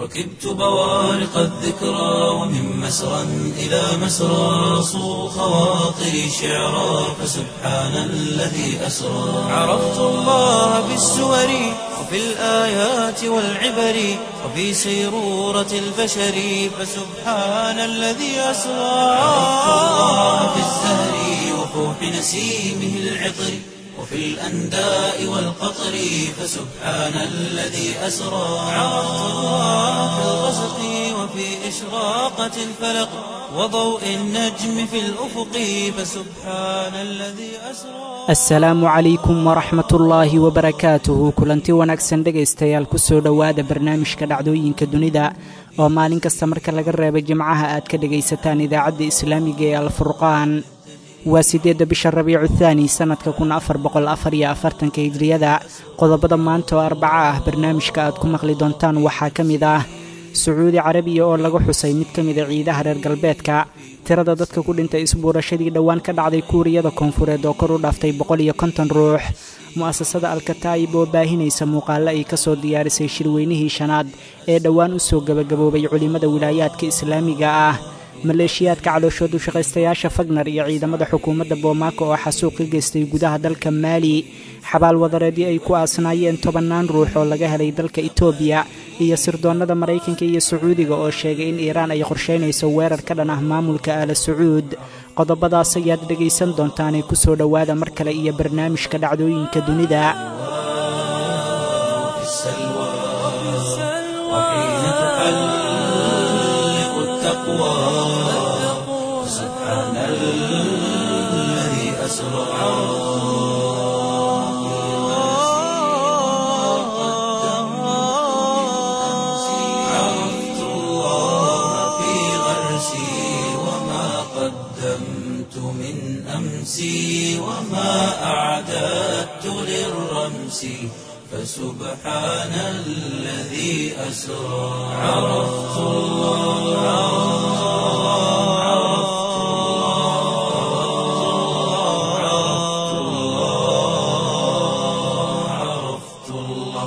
ركبت بوارق الذكرى ومن مسرى إلى مسرى صو خواطري شعرا فسبحان الذي أسرى عرفت الله بالسور وفي الآيات والعبر وفي سيرورة البشر فسبحان الذي أسرى عرفت الله في الزهر وفوح نسيمه العطر وفي الأنداء والقطر فسبحان الذي أسرى عرفت الله في الغسق وفي إشراقة الفلق وضوء النجم في الأفق فسبحان الذي أسرى asalaamu calaykum waraxmatullaahi wabarakaatuhu kulanti wanaagsan dhegaystayaal kusoo dhowaada barnaamijka dhacdooyinka dunida oo maalin kasta marka laga reebo jimcaha aad ka dhegaysataan idaacadda islaamiga ee alfurqaan waa siddeedda bisha rabiicu thaani sannadka kun afar boqol afar iyo afartanka hijriyada qodobada maanta oo arbaca ah barnaamijka aad ku maqli doontaan waxaa ka mid ah sacuudi carabiya oo laga xusay mid ka mida ciidaha reer galbeedka tirada dadka ku dhintay isbuurashadii dhowaan ka dhacday kuuriyada koonfureed oo kor u dhaaftay boqol iyo konton ruux mu'asasada alkataa'ib oo baahinaysa muuqaalo ay ka soo diyaarisay shirweynihii shanaad ee dhowaan u soo gebagaboobay culimmada wilaayaadka islaamiga ah maleeshiyaadka calooshoodu shaqaystayaasha fagnar iyo ciidamada xukuumadda boomaako oo xasuuq ka geystay gudaha dalka maali xabaal wadareedii ay ku aasnaayeen tobannaan ruux oo laga helay dalka itoobiya iyo sirdoonnada maraykanka iyo sacuudiga oo sheegay in iiraan ay qorshaynayso weerar ka dhan ah maamulka aala sacuud qodobadaas ayaad dhegaysan doontaanee ku soo dhowaada mar kale iyo barnaamijka dhacdooyinka dunida في السلوى وحين تحلق التقوى سبحان الذي أسرى عرفت الله في غرسي وما قدمت من أمسي وما أعددت للرمس فسبحان الذي أسرى عرفت الله عرفت الله عرفت الله عرفت الله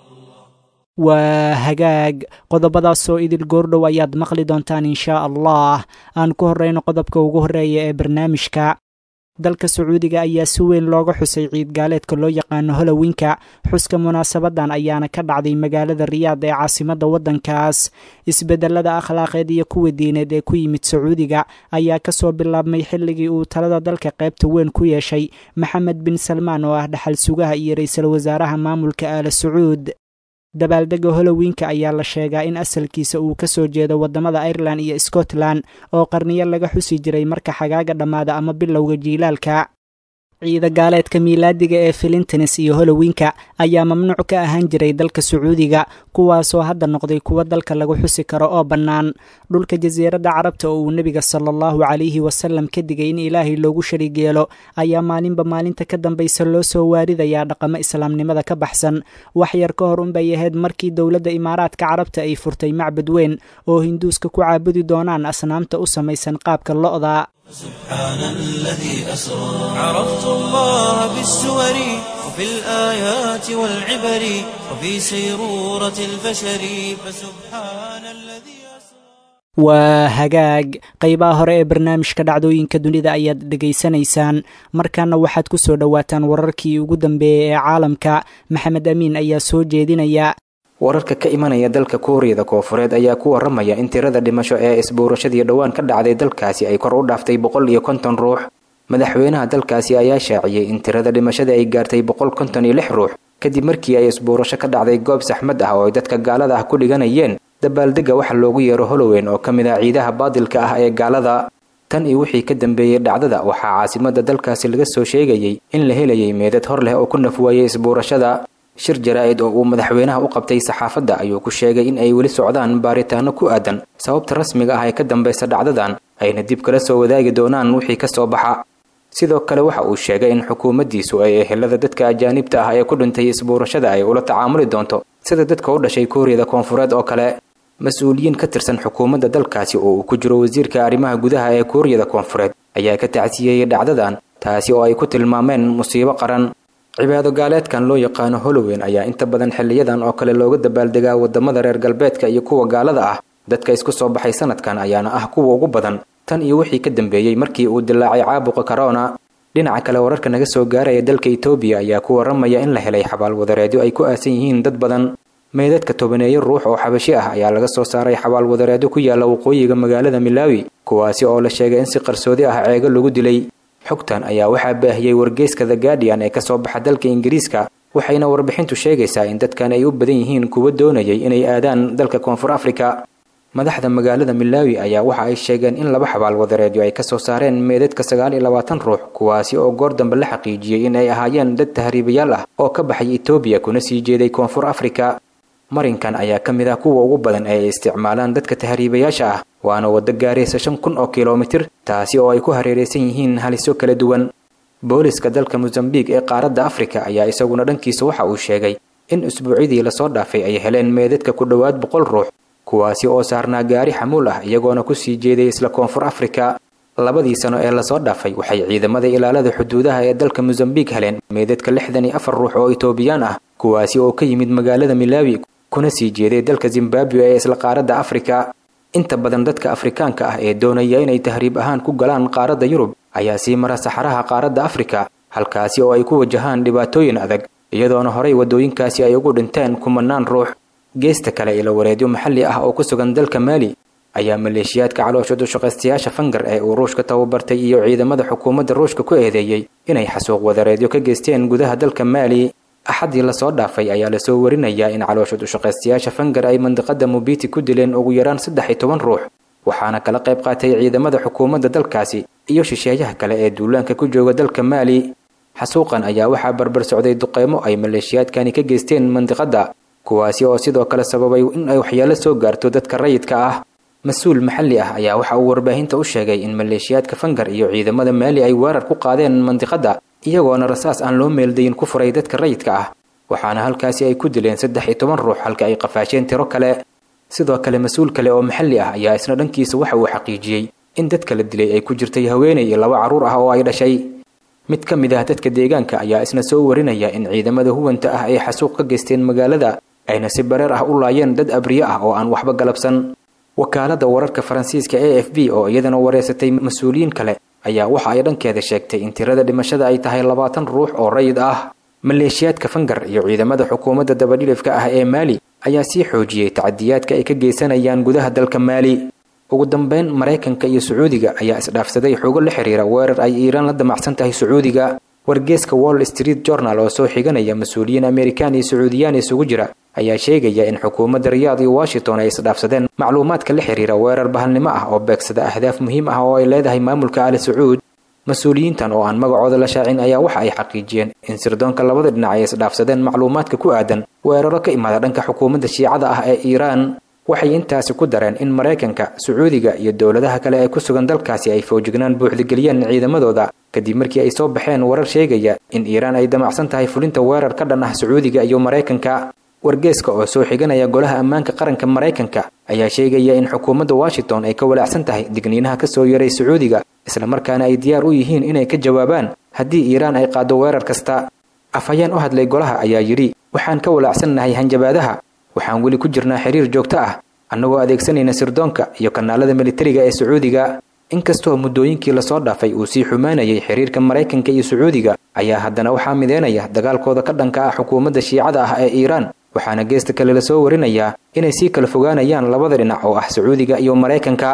waa hagaag qodobadaasoo idil goordhow ayaad maqli doontaan inshaa allah aan ku horrayno qodobka ugu horreeya ee barnaamijka dalka sacuudiga ayaa si weyn looga xusay ciid gaaleedka loo yaqaano holowinka xuska munaasabadan ayaana ka dhacday magaalada riyaad ee caasimadda waddankaas isbedelada akhlaaqeed iyo kuwa diineed ee ku yimid sacuudiga ayaa kasoo bilaabmay xilligii uu talada dalka qaybta weyn ku yeeshay maxamed bin salmaan oo ah dhaxal sugaha iyo ra-iisul wasaaraha maamulka aala sacuud dabaaldega holowinka ayaa la sheegaa in asalkiisa uu ka soo jeedo waddamada irelan iyo scotland oo qarniyo laga xusi jiray marka xagaaga dhammaada ama bilowga jiilaalka ciida gaaleedka miilaadiga ee filintines iyo holowinka ayaa mamnuuc ka ahaan jiray dalka sacuudiga kuwaasoo hadda noqday kuwo dalka lagu xusi karo oo bannaan dhulka jasiiradda carabta oo uu nebiga sala allahu calayhi wasalam ka digay in ilaahay loogu shariig yeelo ayaa maalinba maalinta ka dambaysa loo soo waaridayaa dhaqamo islaamnimada ka baxsan wax yar ka hor unbay ahayd markii dowladda imaaraadka carabta ay furtay macbad weyn oo hinduuska ku caabudi doonaan asnaamta u samaysan qaabka lo'da سبحان الذي أسرى عرفت الله بالسور وفي الآيات والعبر وفي سيرورة البشر فسبحان الذي أسرى waa hagaag qaybaha hore ee barnaamijka dhacdooyinka dunida ayaad dhegaysanaysaan markaana waxaad ku soo dhowaataan wararkii ugu dambeeyey ee caalamka maxamed amiin ayaa soo jeedinaya wararka ka imanaya dalka kuuriyada koofureed ayaa ku waramaya in tirada dhimasho ee isbuurashadii dhowaan ka dhacday dalkaasi ay kor u dhaaftay boqol iyo konton ruux madaxweynaha dalkaasi ayaa shaaciyey in tirada dhimashada ay gaartay boqol konton iyo lix ruux kadib markii ay isbuurasho ka dhacday goob saxmad ah oo ay dadka gaalada ah ku dhiganayeen dabaaldega waxa loogu yeero holoweyn oo ka mid ah ciidaha baadilka ah ee gaalada tan iyo wixii ka dambeeyey dhacdada waxaa caasimada dalkaasi laga soo sheegayey in la helayay meedad hor leh oo ku nafwaayey isbuurashada shir jaraa-id oo uu madaxweynaha u qabtay saxaafadda ayuu ku sheegay in ay weli socdaan baaritaano ku aadan sababta rasmiga ah ee ka dambaysa dhacdadan ayna dib kala soo wadaagi doonaan wixii ka soo baxa sidoo kale waxa uu sheegay in xukuumaddiisu ay ehelada dadka ajaanibta ah ee ku dhintay isbuurashada ay ula tacaamuli doonto sida dadka u dhashay kuuriyada koonfureed oo kale mas-uuliyiin ka tirsan xukuumadda dalkaasi oo uu ku jiro wasiirka arrimaha gudaha ee kuuriyada koonfureed ayaa ka tacsiyeeyey dhacdadan taasi oo ay ku tilmaameen musiibo qaran cibaado gaaleedkan loo yaqaano holoweyn ayaa inta badan xiliyadan oo kale looga dabaaldegaa wadamada reer galbeedka iyo kuwa gaalada ah dadka isku soo baxay sanadkan ayaana ah kuwa ugu badan tan iyo wixii ka dambeeyey markii uu dilaacay caabuqa corona dhinaca kale wararka naga soo gaaraya dalka etoobiya ayaa ku waramaya in la helay xabaalwadareedyo ay ku aasan yihiin dad badan meydadka tobaneeyo ruux oo xabashi ah ayaa laga soo saaray xabaalwadareedyo ku yaala waqooyiga magaalada milaawi kuwaasi oo la sheegay in si qarsoodi ah ceego lagu dilay xogtan ayaa waxaa baahiyey wargeyska the guardian ee kasoo baxa dalka ingiriiska waxayna warbixintu sheegaysaa in dadkan ay u badan yihiin kuwa doonayay inay aadaan dalka koonfur afrika madaxda magaalada milaawi ayaa waxa ay sheegeen in laba xabaal wadareedyo ay kasoo saareen meedadka sagaal iyo labaatan ruux kuwaasi oo goor dambe la xaqiijiyey in ay ahaayeen dad tahriibayaal ah oo ka baxay etoobiya kuna sii jeeday koonfur afrika marinkan ayaa ka mid ah kuwa ugu badan ee ay isticmaalaan dadka tahriibayaasha ah waana waddo gaaraysa shan kun oo kilomitir taasi oo ay ku hareeraysan yihiin haliso kala duwan booliska dalka mosambiq ee qaaradda afrika ayaa isaguna dhankiisa waxa uu sheegay in usbuucyadii lasoo dhaafay ay heleen meedadka ku dhowaad boqol ruux kuwaasi oo saarnaa gaari xamuul ah iyagoona kusii jeeday isla koonfur afrika labadii sano ee lasoo dhaafay waxay ciidamada ilaalada xuduudaha ee dalka mosambiq heleen meedadka lixdan iyo afar ruux oo etoobiyaan ah kuwaasi oo ka yimid magaalada milaawi kuna sii jeeday dalka zimbabwe ee isla qaaradda afrika inta badan dadka afrikaanka ah ee doonaya inay tahriib ahaan ku galaan qaaradda yurub ayaa sii mara saxaraha qaaradda afrika halkaasi oo ay ku wajahaan dhibaatooyin adag iyadoona horey waddooyinkaasi ay ugu dhinteen kumanaan ruux geesta kale ilo wareedyo maxalli ah oo ku sugan dalka maali ayaa maleeshiyaadka caloosha dushaqaystayaasha fangar ee uu ruushka tababartay iyo ciidamada xukuumadda ruushka ku eedeeyey inay xasuuq wadareedyo ka geysteen gudaha dalka maali axaddii lasoo dhaafay ayaa lasoo warinayaa in caloosha dushaqaystayaasha fangar ay mandiqada mubiti ku dileen ugu yaraan saddex iyo toban ruux waxaana kala qayb qaatay ciidamada xukuumadda dalkaasi iyo shisheeyaha kale ee duulaanka ku jooga dalka maali xasuuqan ayaa waxaa barbar socday duqeymo ay maleeshiyaadkani ka geysteen mandiqadda kuwaasi oo sidoo kale sababay in ay waxyaalo soo gaarto dadka rayidka ah mas-uul maxalli ah ayaa waxa uu warbaahinta u sheegay in maleeshiyaadka fangar iyo ciidamada maali ay weerar ku qaadeen mandiqadda iyagoona rasaas aan loo meeldayin ku furay dadka rayidka ah waxaana halkaasi ay ku dileen saddex iyo toban ruux halka ay qafaasheen tiro kale sidoo kale mas-uul kale oo maxalli ah ayaa isna dhankiisa waxa uu xaqiijiyey in dadka la dilay ay ku jirtay haweenay iyo laba carruur ah oo ay dhashay mid ka mid ah dadka deegaanka ayaa isna soo warinaya in ciidamada huwanta ah ay xasuuq ka geysteen magaalada ayna si bareer ah u laayeen dad abriye ah oo aan waxba galabsan wakaalada wararka faransiiska a f b oo iyadana wareysatay mas-uuliyiin kale ayaa waxa ay dhankeeda sheegtay in tirada dhimashada ay tahay labaatan ruux oo rayid ah maleeshiyaadka fangar iyo ciidamada xukuumadda dabadhilifka ah ee maali ayaa sii xoojiyey tacadiyaadka ay ka geysanayaan gudaha dalka maali ugu dambeyn maraykanka iyo sacuudiga ayaa isdhaafsaday xogo la xiriira weerar ay iiraan la damacsan tahay sacuudiga wargeeska wall street journal oo soo xiganaya mas-uuliyiin amerikaan iyo sacuudiyaan isugu jira ayaa sheegaya in xukuumadda riyaad iyo washington ay isdhaafsadeen macluumaadka la xiriira weerar bahalnimo ah oo beegsada ahdaaf muhiim ah oo ay leedahay maamulka ali sacuud mas-uuliyiintan oo aan magacooda la shaacin ayaa waxa ay xaqiijiyeen in sirdoonka labada dhinac ay isdhaafsadeen macluumaadka ku aadan weeraro ka imaada dhanka xukuumadda shiicada ah ee iiraan waxay intaasi ku dareen in maraykanka sacuudiga iyo dowladaha kale ee ku sugan dalkaasi ay fowjignaan buuxdageliyeen ciidamadooda kadib markii ay soo baxeen warar sheegaya in iiraan ay damacsan tahay fulinta weerar ka dhan ah sacuudiga iyo maraykanka wargeeska oo soo xiganaya golaha ammaanka qaranka maraykanka ayaa sheegaya in xukuumadda washington ay ka walaacsan tahay digniinaha ka soo yaray sacuudiga islamarkaana ay diyaar u yihiin inay ka jawaabaan haddii iiraan ay qaaddo weerar kasta afhayeen u hadlay golaha ayaa yidhi waxaan ka walaacsannahay hanjabaadaha waxaan weli ku jirnaa xiriir joogto ah annagoo adeegsanayna sirdoonka iyo kanaalada militariga ee sacuudiga inkastoo muddooyinkii lasoo dhaafay uu sii xumaanayay xiriirka maraykanka iyo sacuudiga ayaa haddana waxaa mideynaya dagaalkooda ka dhanka ah xukuumadda shiicada ah ee iiraan waxaana geesta kale lasoo warinayaa inay sii kala fogaanayaan labada dhinac oo ah sacuudiga iyo maraykanka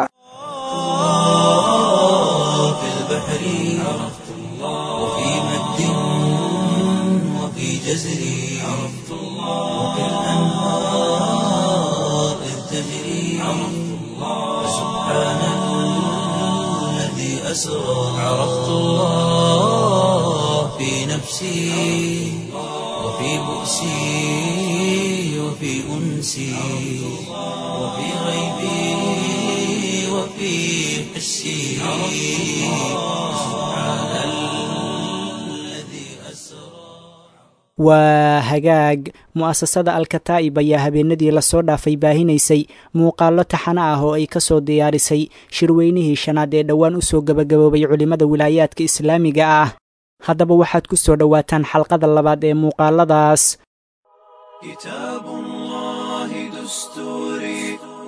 في البحر عرفت الله وفي مد وفي جزر عرفت الله وفي الأنهار إذ تجري عرفت الله سبحان الذي أسرى عرفت الله في نفسي وفي بؤسي وفي أنسي وفي غيبي وفي حسي سبحان الذي أسرى waa hagaag mu'asasada alkataa'ib ayaa habeenadii lasoo dhaafay baahinaysay muuqaallo taxano ah oo ay ka soo diyaarisay shirweynihii shanaad ee dhowaan usoo gabagaboobay culimmada wilaayaadka islaamiga ah haddaba waxaad ku soo dhowaataan xalqada labaad ee muuqaaladaas كتاب الله دستوري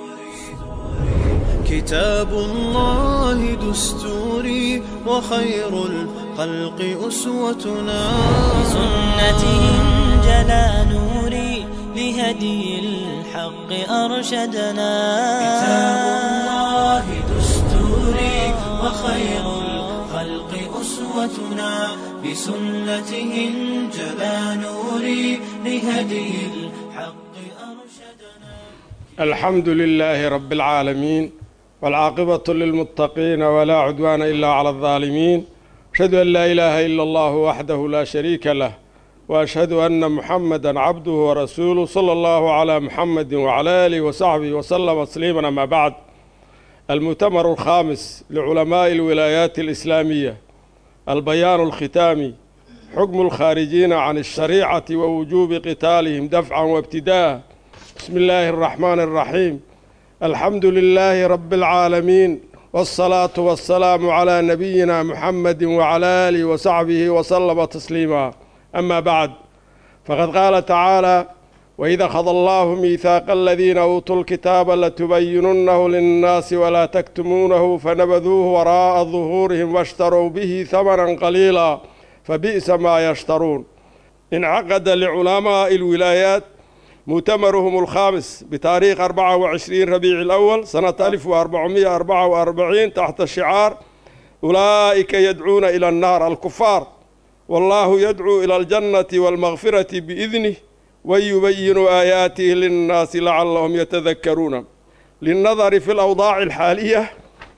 كتاب الله دستوري وخير الخلق أسوتنا بسنته جلا نوري لهدي الحق أرشدنا كتاب الله دستوري وخير الخلق أسوتنا بسنته انجلى نوري لهدي الحق أرشدنا الحمد لله رب العالمين والعاقبة للمتقين ولا عدوان إلا على الظالمين أشهد أن لا إله إلا الله وحده لا شريك له وأشهد أن محمدا عبده ورسوله صلى الله على محمد وعلى آله وصحبه وسلم تسليما أما بعد المؤتمر الخامس لعلماء الولايات الإسلامية البيان الختامي حكم الخارجين عن الشريعة ووجوب قتالهم دفعا وابتداء بسم الله الرحمن الرحيم الحمد لله رب العالمين والصلاة والسلام على نبينا محمد وعلى آله وصحبه وسلم تسليما أما بعد فقد قال تعالى وإذا خذ الله ميثاق الذين أوتوا الكتاب لتبيننه للناس ولا تكتمونه فنبذوه وراء ظهورهم واشتروا به ثمنا قليلا فبئس ما يشترون انعقد لعلماء الولايات مؤتمرهم الخامس بتاريخ 24 ربيع الأول سنة 1444 تحت شعار أولئك يدعون إلى النار الكفار والله يدعو إلى الجنة والمغفرة بإذنه ويبين آياته للناس لعلهم يتذكرون للنظر في الأوضاع الحالية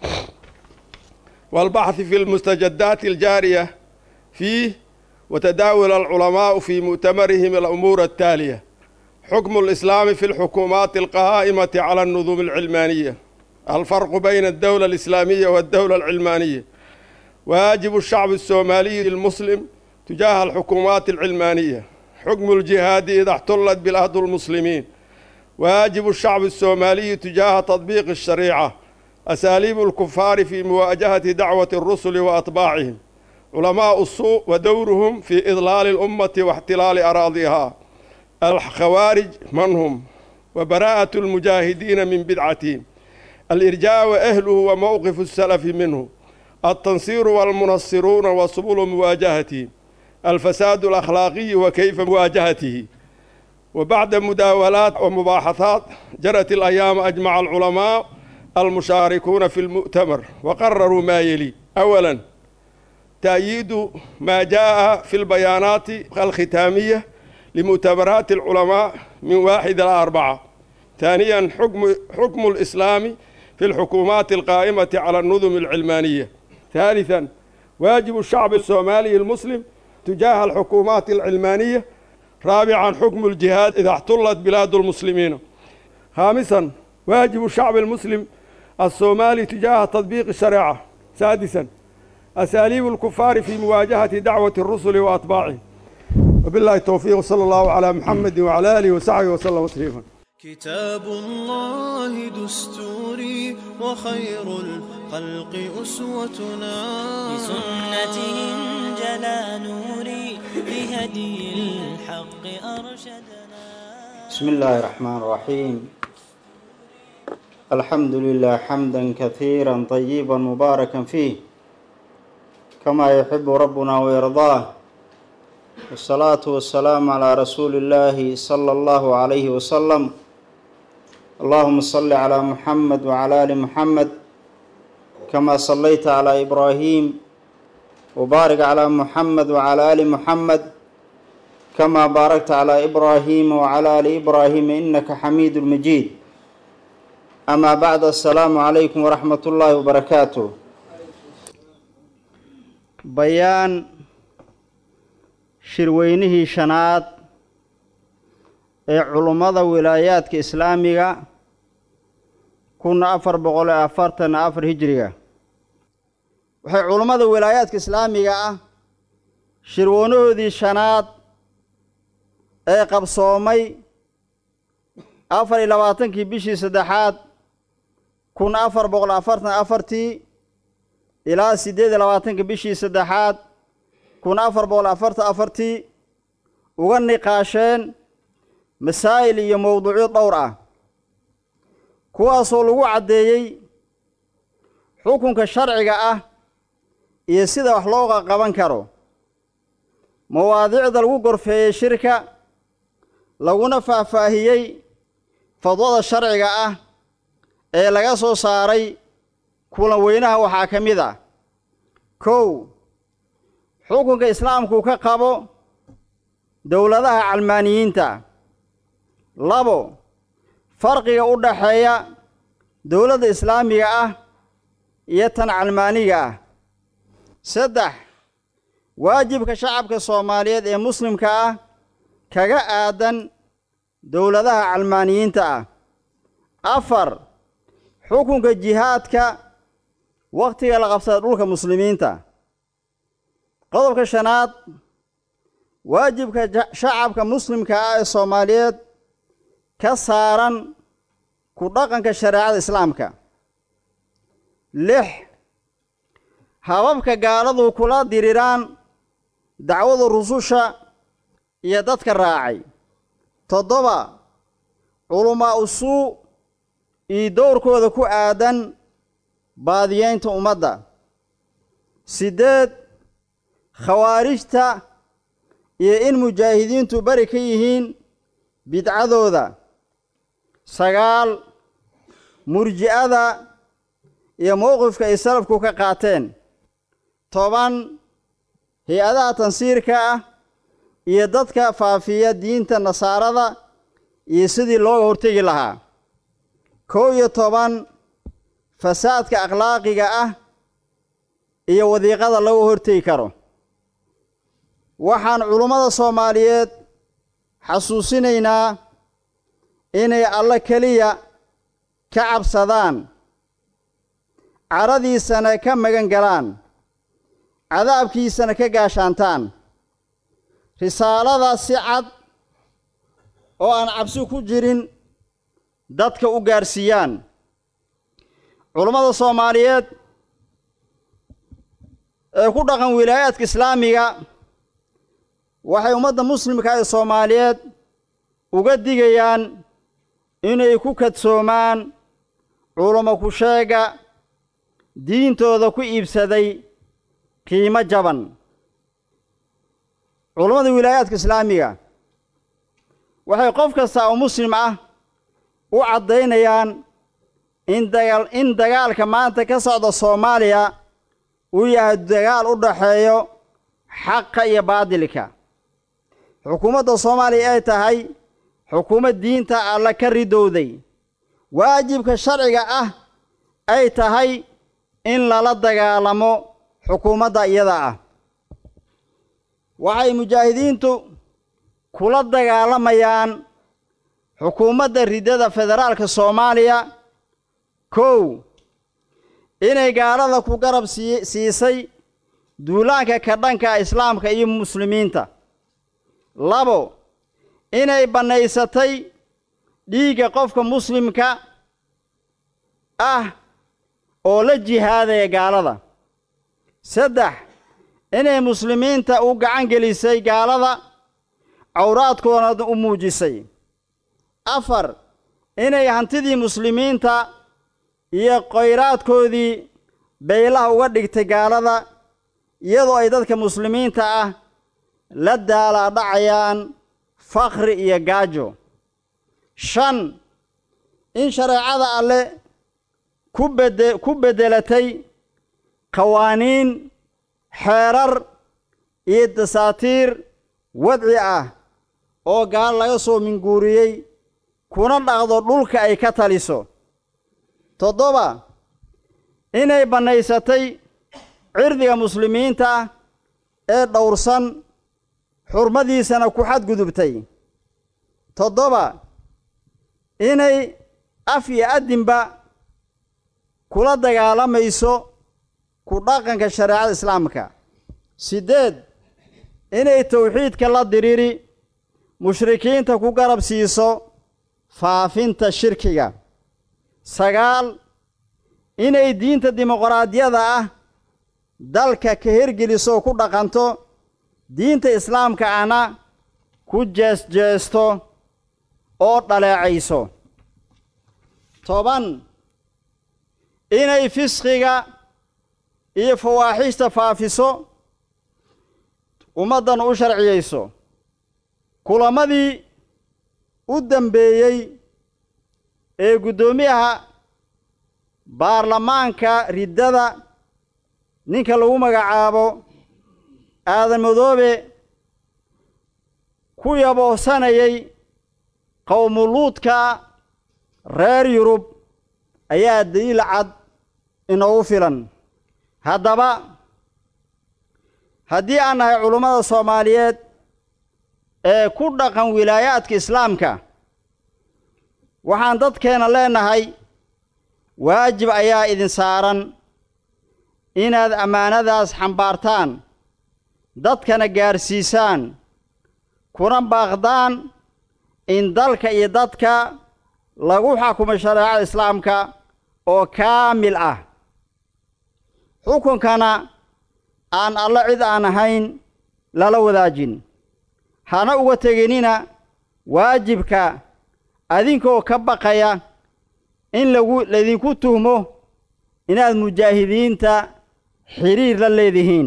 والبحث في المستجدات الجارية فيه وتداول العلماء في مؤتمرهم الأمور التالية حكم الإسلام في الحكومات القائمة على النظم العلمانية الفرق بين الدولة الإسلامية والدولة العلمانية واجب الشعب الصومالي المسلم تجاه الحكومات العلمانية حكم الجهاد إذا احتلت بلاد المسلمين واجب الشعب الصومالي تجاه تطبيق الشريعة أساليب الكفار في مواجهة دعوة الرسل وأتباعهم علماء السوء ودورهم في إضلال الأمة واحتلال أراضيها الخوارج من هم وبراءة المجاهدين من بدعتهم الإرجاء وأهله وموقف السلف منه التنصير والمنصرون وسبل مواجهته الفساد الأخلاقي وكيف مواجهته وبعد مداولات ومباحثات جرت الأيام أجمع العلماء المشاركون في المؤتمر وقرروا ما يلي أولا تأييد ما جاء في البيانات الختامية لمؤتمرات العلماء من واحد إلى أربعة ثانيا حكم, حكم الإسلام في الحكومات القائمة على النظم العلمانية ثالثا واجب الشعب الصومالي المسلم تجاه الحكومات العلمانية رابعا حكم الجهاد إذا احتلت بلاد المسلمين خامسا واجب الشعب المسلم الصومالي تجاه تطبيق الشريعة سادسا أساليب الكفار في مواجهة دعوة الرسل وأتباعهم وبالله التوفيق وصلى الله على محمد وعلى آله وصحبه وسلم تسليما كتاب الله دستوري وخير الخلق أسوتنا بسنته جلا نوري لهدي الحق أرشدنا بسم الله الرحمن الرحيم الحمد لله حمدا كثيرا طيبا مباركا فيه كما يحب ربنا ويرضاه والصلاة والسلام على رسول الله صلى الله عليه وسلم اللهم صل على محمد وعلى آل محمد كما صليت على إبراهيم وبارك على محمد وعلى آل محمد كما باركت على إبراهيم وعلى آل إبراهيم إنك حميد مجيد أما بعد السلام عليكم ورحمة الله وبركاته بيان shirweynihii shanaad ee culummada wilaayaadka islaamiga kun afar boqol iyo afartan afar hijiriga waxay culummada wilaayaadka islaamiga ah shirweynahoodii shanaad ee qabsoomay afar iyo labaatankii bishii saddexaad kun afar boqol afartan afartii ilaa siddeed iyo labaatanka bishii saddexaad kun afar boqol afartan afartii uga niqaasheen masaa'il iyo mowduucyo dhowr ah kuwaasoo lagu caddeeyey xukunka sharciga ah iyo sida wax loo qaban karo mawaadiicda lagu gorfeeyey shirka laguna faahfaahiyey fadwada sharciga ah ee laga soo saaray kulan weynaha waxaa ka mid ah kow xukunka islaamku ka qabo dowladaha calmaaniyiinta labo farqiga u dhaxeeya dowladda islaamiga ah iyo tan calmaaniga ah saddex waajibka shacabka soomaaliyeed ee muslimka ah kaga aadan dowladaha calmaaniyiinta ah afar xukunka jihaadka wakhtiga la qabsada dhulka muslimiinta qodobka shanaad waajibka shacabka muslimka ah ee soomaaliyeed ka saaran ku dhaqanka shareecada islaamka lix hababka gaaladu kula diriraan dacwada rususha iyo dadka raacay toddoba culamaa usuu iyo dowrkooda ku aadan baadiyeynta ummadda siddeed khawaarijta iyo in mujaahidiintu beri ka yihiin bidcadooda sagaal murji'ada iyo mowqifka ay salafku ka qaateen toban hay-adaha tansiirka ah iyo dadka faafiya diinta nasaarada iyo sidii looga hortegi lahaa kow iyo toban fasaadka akhlaaqiga ah iyo wadiiqada laga hortegi karo waxaan culummada soomaaliyeed xasuusinaynaa inay alle keliya ka cabsadaan caradiisana ka magan galaan cadaabkiisana ka gaashaantaan risaalada si cad oo aan cabsi ku jirin dadka u gaarsiiyaan culummada soomaaliyeed ee ku dhaqan wilaayaadka islaamiga waxay ummadda muslimka ee soomaaliyeed uga digayaan inay ku kadsoomaan culamo ku sheega diintooda ku iibsaday qiimo jaban culammada wilaayaadka islaamiga waxay qof kasta oo muslim ah u caddaynayaan in dagaal in dagaalka maanta ka socda soomaaliya uu yahay dagaal u dhaxeeyo xaqa iyo baadilka xukuumadda soomaaliya ay tahay xukuumad diinta alla ka ridowday waajibka sharciga ah ay tahay in lala dagaalamo xukuumadda iyada ah waxay mujaahidiintu kula dagaalamayaan xukuumadda riddada federaalka soomaaliya kow inay gaalada ku garab sii siisay duulaanka ka dhanka islaamka iyo muslimiinta labo inay bannaysatay dhiigga qofka muslimka ah oo la jihaadaya gaalada saddex inay muslimiinta u gacan gelisay gaalada cawraadkoona u muujisay afar inay hantidii muslimiinta iyo khayraadkoodii baylaha uga dhigtay gaalada iyadoo ay dadka muslimiinta ah la daalaadhacayaan fakhri iyo gaajo shan in shareecada alle ku bede ku beddelatay qawaaniin xeerar iyo dasaatiir wadci ah oo gaal laga soo minguuriyey kuna dhaqdo dhulka ay ka taliso toddoba inay bannaysatay cirdiga muslimiinta ee dhowrsan xurmadiisana ku xadgudubtay toddoba inay af iyo addinba kula dagaalamayso ku dhaqanka shareecada islaamka siddeed inay towxiidka la diriri mushrikiinta ku garab siiso faafinta shirkiga sagaal inay diinta dimuqraadiyada ah dalka ka hergeliso oo ku dhaqanto diinta islaamka ana ku jeesjeesto oo dhaleecayso toban inay fisqiga iyo fawaaxishta faafiso ummaddan u sharciyayso kulamadii u dambeeyey ee guddoomiyaha baarlamaanka riddada ninka lagu magacaabo aadan madoobe ku yaboosanayay qowmuluudka reer yurub ayaa daliil cad inoogu filan haddaba haddii aan nahay culummada soomaaliyeed ee ku dhaqan wilaayaadka islaamka waxaan dadkeena leenahay waajib ayaa idin saaran inaad ammaanadaas xambaartaan dadkana gaarsiisaan kuna baaqdaan in dalka iyo dadka lagu xakumo shareecada islaamka oo kaamil ah xukunkana aan alla cid aan ahayn lala wadaajin hana uga teginina waajibka adinkoo ka baqaya in lagu laydinku tuhmo inaad mujaahidiinta xiriir la leedihiin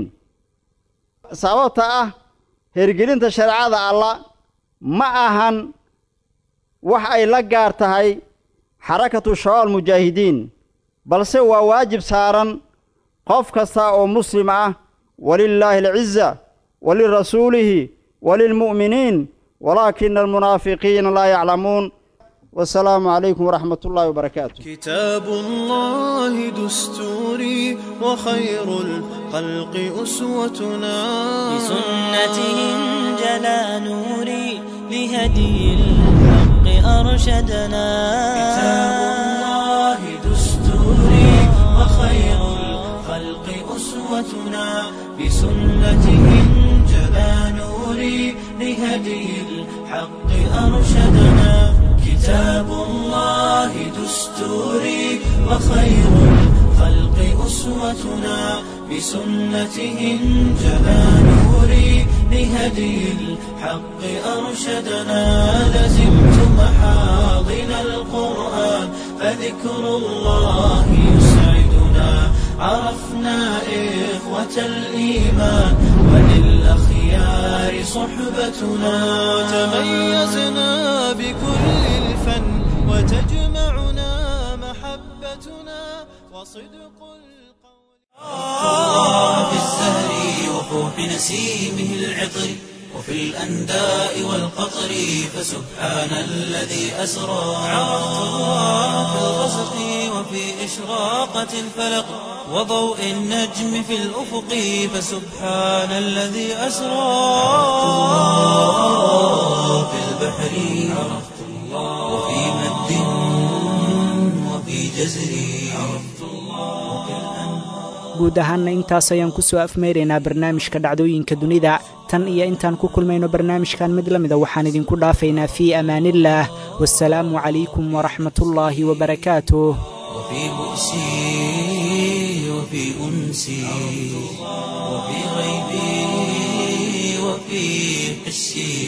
sababta ah hergelinta shareecada alla ma ahan wax ay la gaar tahay xarakatu shabaab mujaahidiin balse waa waajib saaran qof kasta oo muslim ah walilaahi alciza walirasuulihi walilmu'miniin walaakina almunaafiqiina laa yaclamuun والسلام عليكم ورحمة الله وبركاته كتاب الله دستوري وخير الخلق أسوتنا بسنته انجلى نوري لهدي الحق أرشدنا كتاب الله دستوري وخير الخلق أسوتنا بسنته انجلى نوري لهدي الحق أرشدنا كتاب الله دستوري وخير الخلق أسوتنا بسنته انجلى نوري لهدي الحق أرشدنا لزمت محاضن القرآن فذكر الله يسعدنا عرفنا إخوة الإيمان وللأخيار صحبتنا تميزنا بكل الفن وتجمعنا محبتنا وصدق القول في الزهر وفوح نسيمه العطر وفي الأنداء والقطر فسبحان الذي أسرى في الغسق وفي إشراقة الفلق وضوء النجم في الأفق فسبحان الذي أسرى في البحر عرفت الله وفي مد وفي جزر عرفت الله وفي الأنهار guud ahaanna intaas ayaan ku soo afmeyraynaa barnaamijka dhacdooyinka dunida tan iyo intaan ku kulmayno barnaamijkan mid la mida waxaan idinku dhaafaynaa fii amaaniillaah wasalaamu calaykum waraxmatullaahi wabarakaatuh وفي بؤسي وفي أنسي وفي غيبي وفي حسي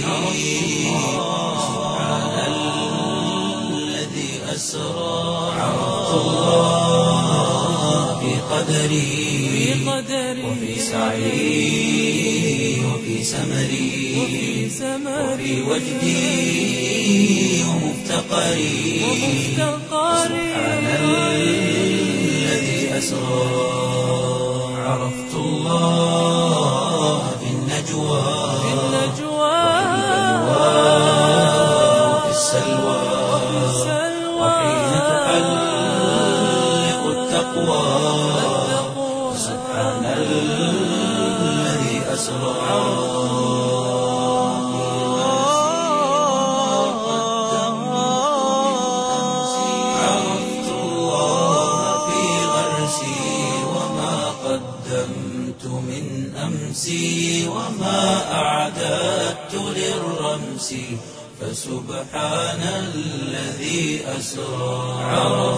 سبحان الذي أسرى عرفت الله في قدري وفي سعي وفي سمري وفي وجدي ومفتقري سبحان الذي أسرى عرفت الله في النجوى وفي السلوى وحين تحلق التقوى سبحان الذي أسرى عرفت الله في غرسي وما قدمت من أمسي وما أعددت للرمس فسبحان الذي أسرى عرفت